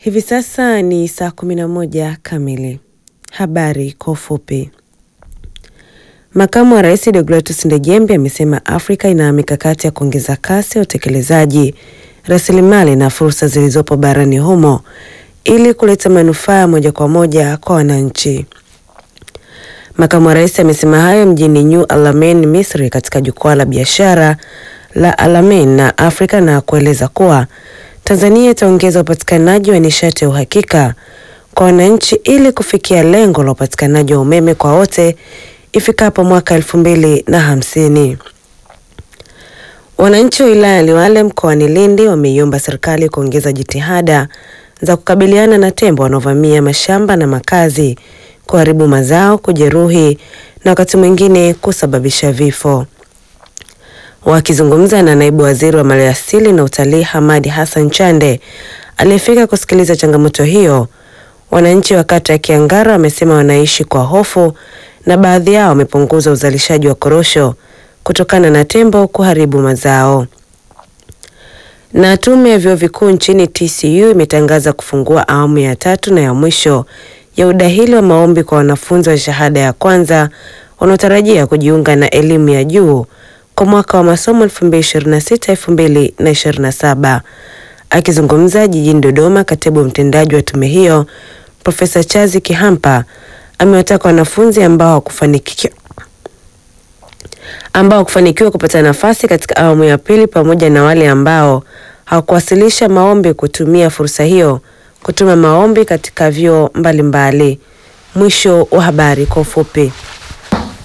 Hivi sasa ni saa kumi na moja kamili. Habari kwa ufupi. Makamu wa Rais Deogratus Ndejembe amesema Afrika ina mikakati ya kuongeza kasi ya utekelezaji rasilimali na fursa zilizopo barani humo ili kuleta manufaa moja kwa moja kwa wananchi. Makamu wa Rais amesema hayo mjini New Alamein, Misri katika jukwaa la biashara la Alamein na Afrika na kueleza kuwa Tanzania itaongeza upatikanaji wa nishati ya uhakika kwa wananchi ili kufikia lengo la upatikanaji wa umeme kwa wote ifikapo mwaka elfu mbili na hamsini. Wananchi wa wilaya ya Liwale mkoani Lindi wameiomba serikali kuongeza jitihada za kukabiliana na tembo wanaovamia mashamba na makazi, kuharibu mazao, kujeruhi na wakati mwingine kusababisha vifo. Wakizungumza na naibu waziri wa maliasili na utalii Hamadi Hassan Chande aliyefika kusikiliza changamoto hiyo, wananchi wa kata ya Kiangara wamesema wanaishi kwa hofu na baadhi yao wamepunguza uzalishaji wa korosho kutokana na tembo kuharibu mazao. Na tume ya vyuo vikuu nchini TCU imetangaza kufungua awamu ya tatu na ya mwisho ya udahili wa maombi kwa wanafunzi wa shahada ya kwanza wanaotarajia kujiunga na elimu ya juu kwa mwaka wa masomo 2026-2027. Akizungumza jijini Dodoma, katibu mtendaji wa tume hiyo Profesa Chazi Kihampa amewataka wanafunzi ambao hawakufanikiwa ambao kufanikiwa kupata nafasi katika awamu ya pili pamoja na wale ambao hawakuwasilisha maombi kutumia fursa hiyo kutuma maombi katika vyuo mbalimbali. Mwisho wa habari kwa ufupi.